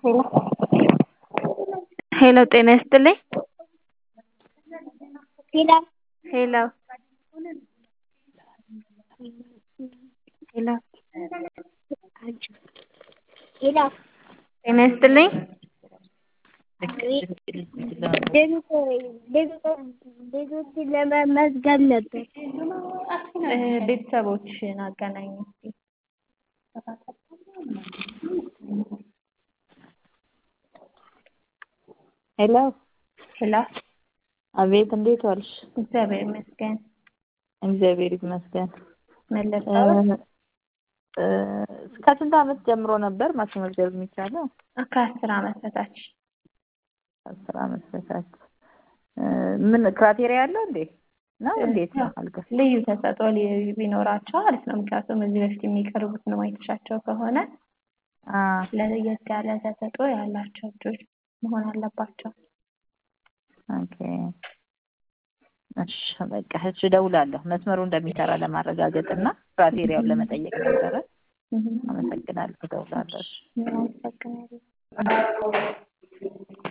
ሄሎ ጤና ይስጥልኝ ሄሎ ሄሎ ሄሎ ሄሎ ጤና ይስጥልኝ ቤቶችን ለመመዝገብ ነበር። ቤተሰቦችሽን አገናኝ እስኪ ሄሎ ሄሎ አቤት፣ እንዴት ዋልሽ? እግዚአብሔር ይመስገን እግዚአብሔር ይመስገን። ምን ልርዳዎት? ከስንት ዓመት ጀምሮ ነበር ማስመዝገብ የሚቻለው? ከአስር ዓመት በታች አስር ዓመት በታች ምን ክራቴሪያ አለው እንዴ ነው እንዴት ነው? አልገ ልዩ ተሰጥኦ ቢኖራቸው አሪፍ ነው። ምክንያቱም እዚህ በፊት የሚቀርቡትን ማየትሻቸው ከሆነ ለየት ያለ ተሰጥኦ ያላቸው ልጆች መሆን አለባቸው። ኦኬ እሺ በቃ እሺ፣ እደውላለሁ መስመሩ እንደሚሰራ ለማረጋገጥ እና ክራቴሪያውን ለመጠየቅ ነበረ። አመሰግናለሁ። እደውላለሁ። አመሰግናለሁ።